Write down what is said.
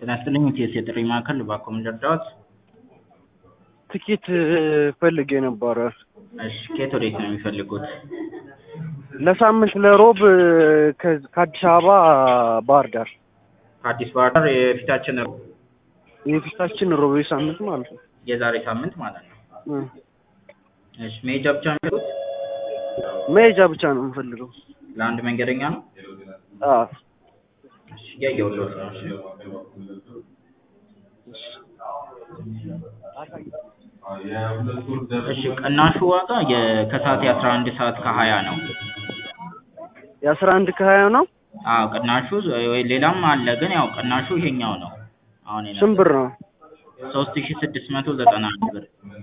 ጤና ይስጥልኝ ኢቲኤስ የጥሪ ማዕከል እባክዎ ምን ልርዳዎት? ትኬት ፈልጌ ነበረ እሺ ከየት ወዴት ነው የሚፈልጉት? ለሳምንት ለሮብ ከ- ከአዲስ አበባ ባህር ዳር ከአዲስ ባህር ዳር የፊታችን ሮብ የፊታችን ሮብ ሳምንት ማለት ነው። የዛሬ ሳምንት ማለት ነው። እ እሺ መሄጃ ብቻ ነው የሚፈልጉት? መሄጃ ብቻ ነው የምፈልገው። ለአንድ መንገደኛ ነው? አዎ እሺ እያየሁልዎት ነው። እሺ እሺ ቅናሹ ዋጋ የከሰዓት የአስራ አንድ ሰዓት ከሀያ ነው። የአስራ አንድ ከሀያ ነው። አዎ ቅናሹ ወይ ሌላም አለ ግን ያው ቅናሹ ይሄኛው ነው። አሁን ስንት ብር ነው? ሶስት ሺ ስድስት መቶ ዘጠና አንድ ብር